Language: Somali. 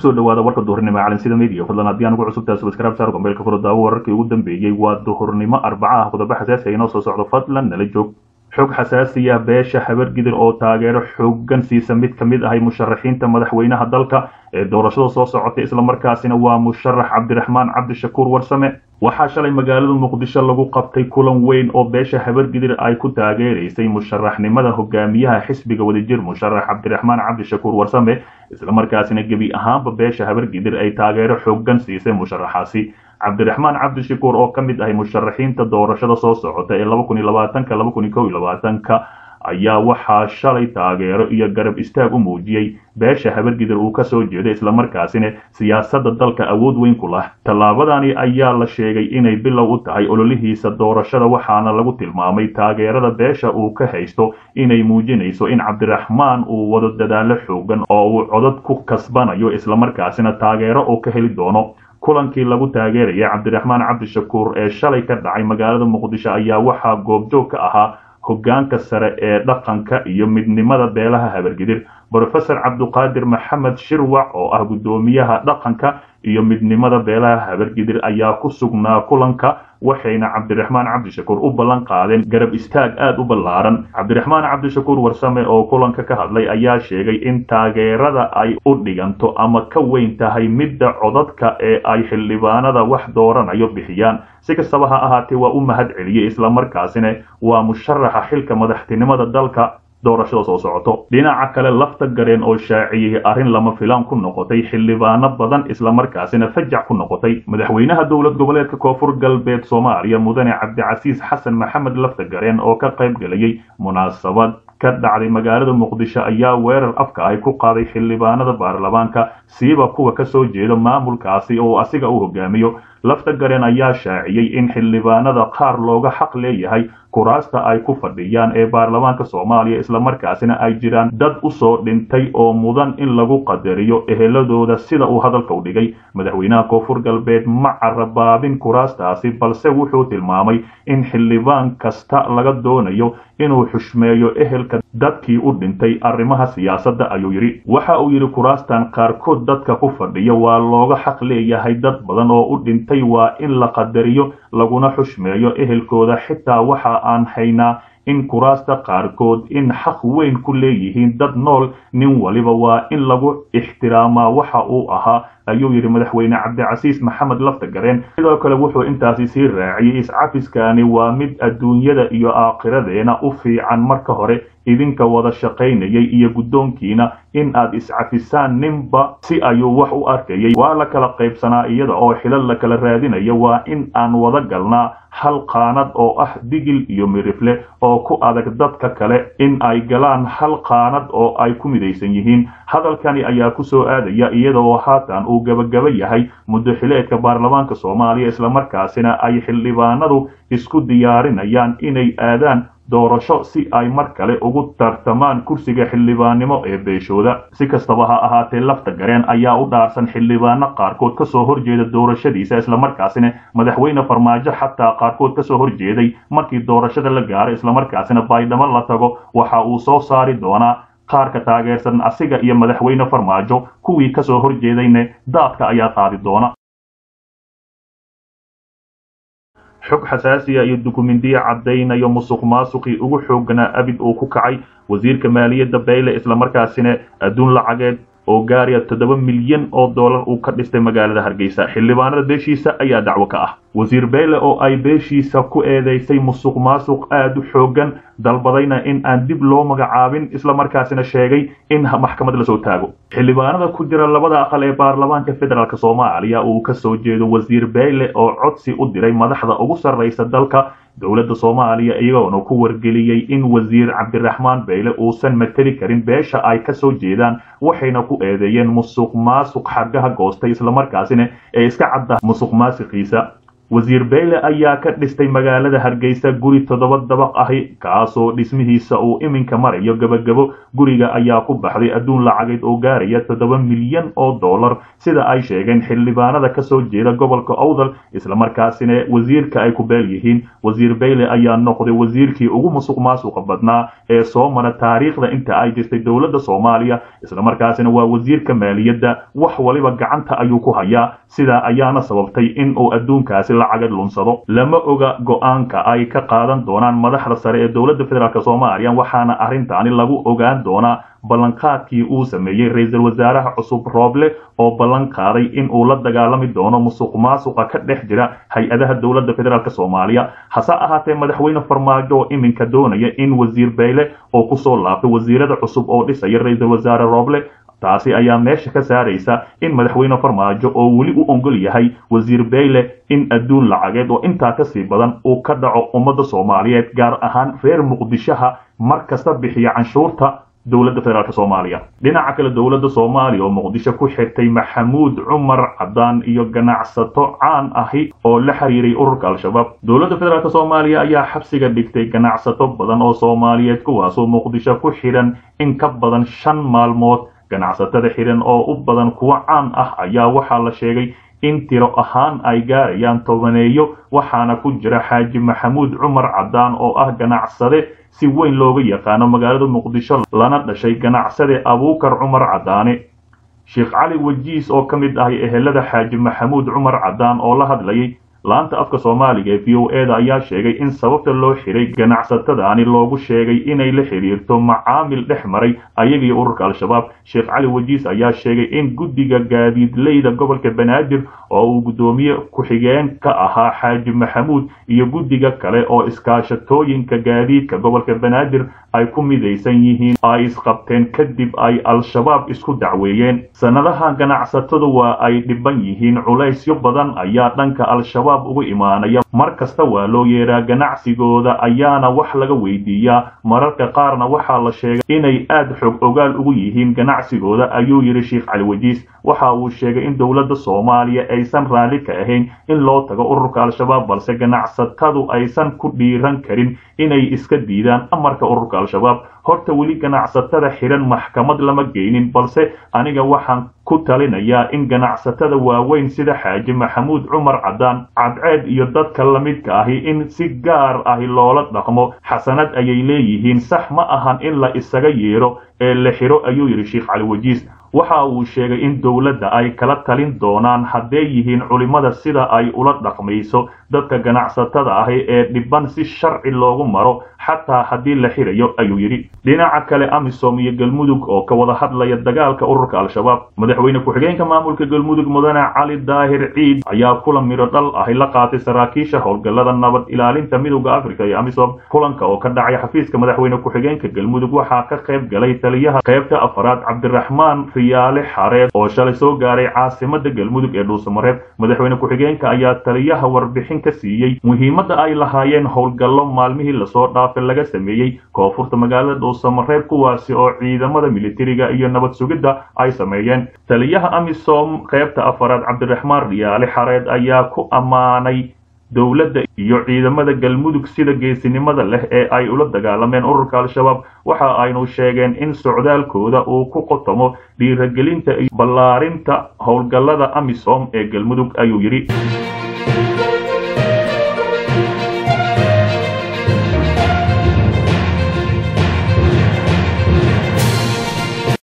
kusoo dhawaada warka duhurnimo calansida media fadlan haddii aan ugu cusubtahay subscribe saar gombeelka furo daawo wararkii ugu dambeeyey waa duhurnimo arbaca ah qodobo xasaasi inoo soo socdo fadlan nala joog xog xasaasiya beesha habargidir oo taageero xoogan siisa mid ka mid ahay musharaxiinta madaxweynaha dalka ee doorashada soo socotay islamarkaasina waa musharax cabdiraxmaan cabdishakuur warsame waxaa shalay magaalada muqdisho lagu qabtay kulan weyn oo beesha habargidir ay ku taageeraysay musharaxnimada hogaamiyaha xisbiga wadajir musharax cabdiraxmaan cabdishakuur warsame islamarkaasina gebi ahaanba beesha habargidir ay taageero xoogan siisay musharaxaasi cabdiraxmaan cabdishakuur oo ka mid ahay musharaxiinta doorashada soo socota ee laba kun iyo labaatanka laba kun iyo kow iyo labaatanka ayaa waxaa shalay taageero iyo garab istaag u muujiyey beesha habargidir uu kasoo jeeday islamarkaasina siyaasadda dalka awood weyn ku lah tallaabadani ayaa la sheegay inay bilow u tahay ololihiisa doorashada waxaana lagu tilmaamay taageerada beesha uu ka haysto inay muujinayso in cabdiraxmaan uu wado dadaalo xoogan oo uu codad ku kasbanayo islamarkaasina taageero uu ka heli doono kulankii lagu taageerayay cabdiraxmaan cabdishakuur ee shalay ka dhacay magaalada muqdisho ayaa waxaa goobjoog ka ahaa hoggaanka sare ee dhaqanka iyo midnimada beelaha habargidir brofesor cabduqaadir maxamed shirwac oo ah guddoomiyaha dhaqanka iyo midnimada beelaha habargidir ayaa ku sugnaa kulanka waxayna cabdiraxmaan cabdishakuur u ballan qaadeen garab istaag aad u ballaaran cabdiraxmaan cabdishakuur warsame oo kulanka ka hadlay ayaa sheegay in taageerada ay u dhiganto ama ka weyn tahay midda codadka ee ay xildhibaanada wax dooranayo bixiyaan si kastaba ha ahaatee waa u mahad celiyey islamarkaasina waa musharaxa xilka madaxtinimada dalka doorashada soo socoto dhinaca kale lafta gareen oo shaaciyey arrin lama filaan ku noqotay xildhibaano badan islamarkaasina fajac ku noqotay madaxweynaha dowlad goboleedka koonfur galbeed soomaaliya mudane cabdicasiis xasan maxamed lafta gareen oo ka qayb galayay munaasabad ka dhacday magaalada muqdisho ayaa weerar afka ay ku qaaday xildhibaanada baarlamaanka siiba kuwa kasoo jeeda maamulkaasi oo asiga u hogaamiyo lafta gareen ayaa shaaciyey in xildhibaanada qaar looga xaq leeyahay kuraasta ay ku fadhiyaan ee baarlamaanka soomaaliya islamarkaasina ay jiraan dad usoo dhintay oo mudan in lagu qadariyo eheladooda sida uu hadalka u dhigay madaxweynaha koonfur galbeed ma carabaabin kuraastaasi balse wuxuu tilmaamay in xildhibaan kasta laga doonayo inuu xushmeeyo ehelka dadkii u dhintay arrimaha siyaasadda ayuu yidhi waxa uu yidhi kuraastan qaarkood dadka ku fadhiya waa looga xaq leeyahay dad badan oo u dhintay waa in la qadariyo laguna xushmeeyo ehelkooda xitaa waxa aan haynaa in kuraasta qaarkood in xaq weyn ku leeyihiin dad nool nin waliba waa in lagu ixtiraamaa waxa uu ahaa ayuu yidhi madaxweyne cabdicasiis maxamed lafta gareen sidoo kale wuxuu intaasi sii raaciyey iscafiskani waa mid adduunyada iyo aakhiradeena u fiican marka hore idinka wada shaqaynayay iyo guddoonkiina in aad iscafisaan ninba si ayuu wax u arkayay waa la kala qaybsanaa iyada oo xilal la kala raadinaya waa in aan wada galnaa hal qaanad oo ah digil iyo mirifle oo ku adag dadka kale in ay galaan hal qaanad oo ay ku midaysan yihiin hadalkani ayaa ku soo aadaya iyada oo haatan uu gabagaba yahay muddo xileedka baarlamaanka soomaaliya islamarkaasina ay xildhibaanadu isku diyaarinayaan inay aadaan doorasho si ay mar kale ugu tartamaan kursiga xildhibaannimo ee beeshooda si kastaba ha ahaatee lafta gareen ayaa u dhaarsan xildhibaano qaarkood kasoo horjeeda doorashadiisa islamarkaasina madaxweyne farmaajo xataa qaarkood kasoo horjeeday markii doorashada la gaaro islamarkaasina baydhabo la tago waxa uu soo saari doonaa qaarka taageersan asiga iyo madaxweyne farmaajo kuwii kasoo horjeedayna daadka ayaa qaadi doona xog xasaasiya iyo dukumentiya caddaynayo musuq maasuqii ugu xoogganaa abid uu ku kacay wasiirka maaliyadda bayle islamarkaasina adduun lacageed oo gaaraya toddoba milyan oo dollar uu ka dhistay magaalada hargeysa xildhibaanada beeshiisa ayaa dacwo ka ah wasiir bayle oo ay beeshiisa ku eedeysay musuq maasuq aad u xooggan dalbadayna in aan dib loo magacaabin islamarkaasina sheegay in maxkamad lasoo taago xildhibaanada ku jira labada aqal ee baarlamaanka federaalk soomaaliya uu kasoo jeedo wasiir bayle oo codsi u diray madaxda ugu sarraysa dalka dowladda soomaaliya iyagoona ku wargeliyey in wasiir cabdiraxmaan bayle uusan mateli karin beesha ay kasoo jeedaan waxayna ku eedeeyeen musuq maasuq xargaha goostay islamarkaasina ee iska cadda musuq maasiqiisa wasiir beyle ayaa ka dhistay magaalada hargeysa guri toddoba dabaq ahi kaasoo dhismihiisa uu iminka marayo gebagabo guriga ayaa ku baxday adduun lacageed oo gaaraya toddoba milyan oo dollar sida ay sheegeen xildhibaanada kasoo jeeda gobolka owdal islamarkaasina wasiirka ay ku beel yihiin wasiir beyle ayaa noqday wasiirkii ugu musuq maasuqa badnaa ee soo mara taariikhda inta ay jirtay dowladda soomaaliya islamarkaasina waa wasiirka maaliyadda wax waliba gacanta ayuu ku hayaa sidaa ayaana sababtay in uu adduunkaasi lacagad lunsado lama oga go-aanka ay ka qaadan doonaan madaxda sare ee dowladda federaalk soomaaliya waxaana arrintaani lagu ogaan doonaa ballanqaadkii uu sameeyey ra-iisul wasaaraha cusub rooble oo ballan qaaday in uu la dagaalami doono musuq maasuqa ka dhex jira hay-adaha dowladda federaalk soomaaliya hase ahaatee madaxweyne farmaajo oo iminka doonaya in wasiir beyle oo kusoo laabtay wasiirada cusub oo dhisaya ra-iisul wasaare rooble taasi ayaa meesha ka saaraysa in madaxweyne farmaajo oo weli u ongol yahay wasiir beyle in adduun lacageed oo intaa kasii badan uu ka dhaco ummadda soomaaliyeed gaar ahaan reer muqdishaha mar kasta bixiya canshuurta dowladda federaalk soomaaliya dhinaca kale dowladda soomaaliya oo muqdisho ku xirtay maxamuud cumar cadaan iyo ganacsato caan ahi oo la xiriiray ururka al-shabaab dowladda federaalk soomaaliya ayaa xabsiga dhigtay ganacsato badan oo soomaaliyeed kuwaasoo muqdisho ku xidhan in ka badan shan maalmood ganacsatada xidhan oo u badan kuwo caan ah ayaa waxaa la sheegay in tiro ahaan ay gaarayaan tobaneeyo waxaana ku jira xaaji maxamuud cumar cadaan oo ah ganacsade si weyn looga yaqaano magaalada muqdisho lana dhashay ganacsade abuukar cumar cadaane sheekh cali wajiis oo ka mid ahay ehelada xaaji maxamuud cumar cadaan oo la hadlayay laanta afka soomaaliga ee v o eda ayaa sheegay in sababta loo xiray ganacsatadaani loogu sheegay inay la xidhiirto macaamil dhex maray ayagii ururka al-shabaab sheekh cali wajiis ayaa sheegay in guddiga gaadiidleyda gobolka banaadir oo uu guddoomiye ku-xigeen ka ahaa xaaji maxamuud iyo guddiga kale oo iskaashatooyinka gaadiidka gobolka banaadir ay ku midaysan yihiin ay isqabteen kadib ay al-shabaab isku dacweeyeen sannadaha ganacsatadu waa ay dhiban yihiin culaysyo badan ayaa dhanka al-shabaab ugu imaanaya mar kasta waa loo yeeraa ganacsigooda ayaana wax laga weydiiyaa mararka qaarna waxaa la sheegay inay aad xog ogaal ugu yihiin ganacsigooda ayuu yidhi sheekh cali wajiis waxa uu sheegay in dowladda soomaaliya aysan raalli ka ahayn in loo tago ururka al-shabaab balse ganacsatadu aysan ku dhiiran karin inay iska diidaan amarka ururka al-shabaab horta weli ganacsatada xidhan maxkamad lama geynin balse aniga waxaan ku talinayaa in ganacsatada waaweyn sida xaaji maxamuud cumar cadaan cadceed iyo dadka lamidka ahi in si gaar ahi loola dhaqmo xasanad ayay leeyihiin sax ma ahan in la isaga yeedho ee la xidho ayuu yidhi sheekh cali wajiis waxa uu sheegay in dowladda ay kala talin doonaan hadday yihiin culimmada sida ay ula dhaqmayso dadka ganacsatada ahi ee dhiban si sharci loogu maro xataa haddii la xidhayo ayuu yidhi dhinaca kale amisom iyo galmudug oo ka wada hadlaya dagaalka ururka al-shabaab madaxweyne ku-xigeenka maamulka galmudug mudane cali daahir ciid ayaa kulan midho dhal ahi la qaatay saraakiisha howlgallada nabad ilaalinta midowda africa iyo amisom kulanka oo ka dhacay xafiiska madaxweyne ku-xigeenka galmudug waxaa ka qayb galay taliyaha qaybta afaraad cabdiraxmaan riyaale xareed oo shalay soo gaaray caasimada galmudug ee dhuusamareeb madaxweyne ku-xigeenka ayaa taliyaha warbixin ka siiyey muhiimadda ay lahaayeen howlgallo maalmihii lasoo dhaafay laga sameeyey koonfurta magaalada dhuusamareeb kuwaasi oo ciidamada militariga iyo nabad sugidda ay sameeyeen taliyaha amisom qaybta afaraad cabdiraxmaan riyaale xareed ayaa ku ammaanay dowladda iyo ciidamada galmudug sida geesinimada leh ee ay ula dagaalameen ururka al-shabaab waxa aynu sheegeen in socdaalkooda uu ku qotomo dhiiragelinta iyo ballaarinta howlgallada amisom ee galmudug ayuu yidhi